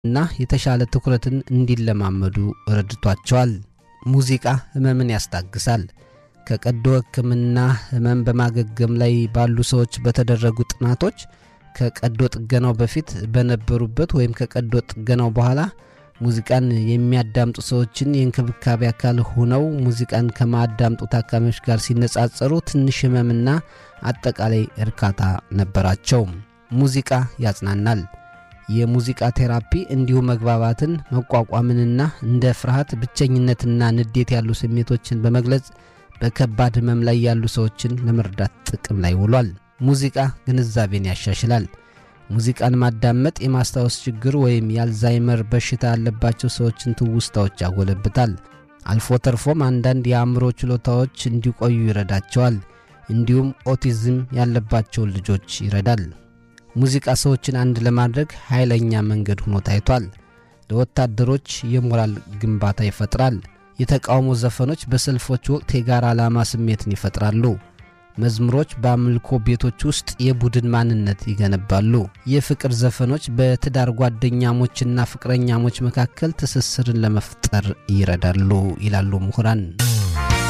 እና የተሻለ ትኩረትን እንዲለማመዱ ረድቷቸዋል። ሙዚቃ ህመምን ያስታግሳል። ከቀዶ ሕክምና ህመም በማገገም ላይ ባሉ ሰዎች በተደረጉ ጥናቶች ከቀዶ ጥገናው በፊት በነበሩበት ወይም ከቀዶ ጥገናው በኋላ ሙዚቃን የሚያዳምጡ ሰዎችን የእንክብካቤ አካል ሆነው ሙዚቃን ከማያዳምጡ ታካሚዎች ጋር ሲነጻጸሩ ትንሽ ህመምና አጠቃላይ እርካታ ነበራቸው። ሙዚቃ ያጽናናል። የሙዚቃ ቴራፒ እንዲሁ መግባባትን፣ መቋቋምንና እንደ ፍርሃት፣ ብቸኝነትና ንዴት ያሉ ስሜቶችን በመግለጽ በከባድ ህመም ላይ ያሉ ሰዎችን ለመርዳት ጥቅም ላይ ውሏል። ሙዚቃ ግንዛቤን ያሻሽላል። ሙዚቃን ማዳመጥ የማስታወስ ችግር ወይም የአልዛይመር በሽታ ያለባቸው ሰዎችን ትውስታዎች ያጎለብታል። አልፎ ተርፎም አንዳንድ የአእምሮ ችሎታዎች እንዲቆዩ ይረዳቸዋል። እንዲሁም ኦቲዝም ያለባቸውን ልጆች ይረዳል። ሙዚቃ ሰዎችን አንድ ለማድረግ ኃይለኛ መንገድ ሆኖ ታይቷል። ለወታደሮች የሞራል ግንባታ ይፈጥራል። የተቃውሞ ዘፈኖች በሰልፎች ወቅት የጋራ ዓላማ ስሜትን ይፈጥራሉ። መዝሙሮች በአምልኮ ቤቶች ውስጥ የቡድን ማንነት ይገነባሉ። የፍቅር ዘፈኖች በትዳር ጓደኛሞችና ፍቅረኛሞች መካከል ትስስርን ለመፍጠር ይረዳሉ ይላሉ ምሁራን።